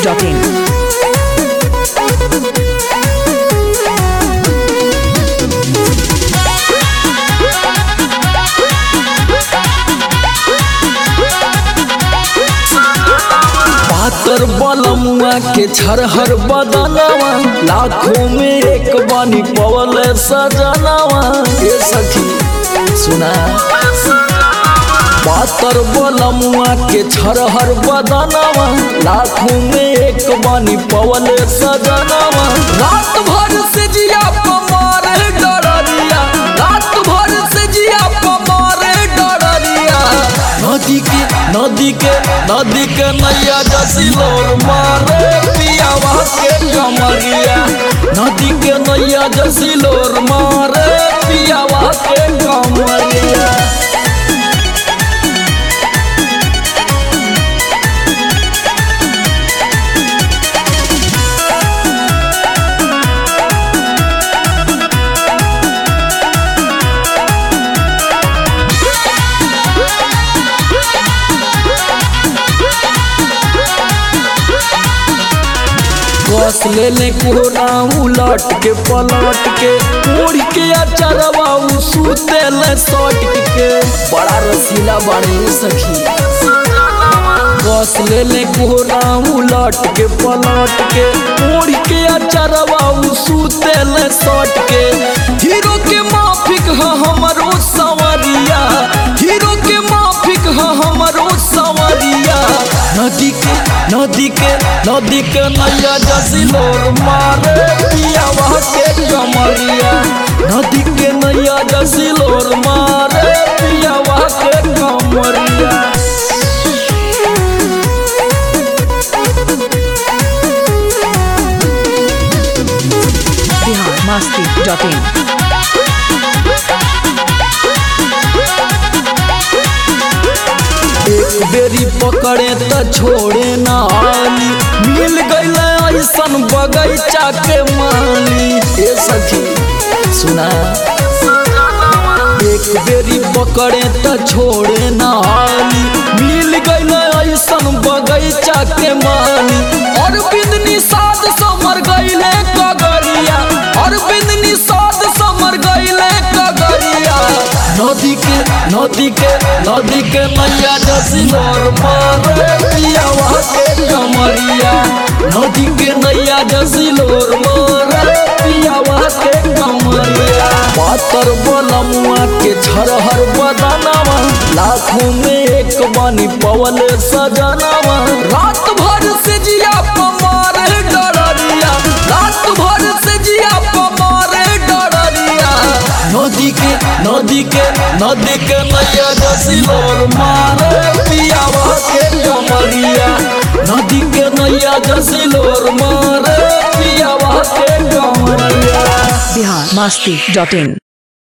masti.in. पातर बलमुआ के छरहर बदनवा लाखों में एक बानी पवल सजनवा ये सखी सुना पातर बलमुआ के छरहर बदनवा लाखों में एक बानी पवल सजनवा रात भर से जिया पमारे डरिया रात भर से जिया पमारे डरिया नदी के नदी के नदी के नैया जसिलोर मारे पियावा के कमरिया नदी के नैया जसिलोर मारे पियावा के कमरिया कस ले ले कोरा उलट के पलट के उड़ के अचरवा उ सुते ले सट के बड़ा रसीला बड़े सखी कस ले ले कोरा उलट के पलट के उड़ के अचरवा उ सुते ले सट के हीरो के माफिक ह हमरो सवरिया हीरो के माफिक ह हमरो सवरिया नदी के नदी के नदी के नैया जसिलोर मारे पियावा के कमरिया नदी के नैया जसिलोर मारे पियावा के कमरिया Bihar masti.in. एक बेरी पकड़े त छोड़े ना आली मिल गईल ऐसन बगैचा के माली ए सखी सुना एक बेरी पकड़े त छोड़े ना आली मिल गईल ऐसन बगैचा के माली और बिंदनी साध समर गईले कगरिया और बिंदनी साध समर गईले कगरिया नदी के नदी के नदी के नैया जसिलोर मारे पियावा के कमरिया नदी के नैया जसिलोर मारे पियावा के कमरिया पातर बलमुआ के छरहर बदनवा लाखों में एक बानी पवल सजनवा रात भर से जिया पमारे डरिया रात भर से जिया पमारे डरिया नदी के नदी के नदी के नैया जसिलोर मारे पियावा के कमरिया नदी के नैया जसिलोर मारे पियावा के कमरिया Bihar masti.in.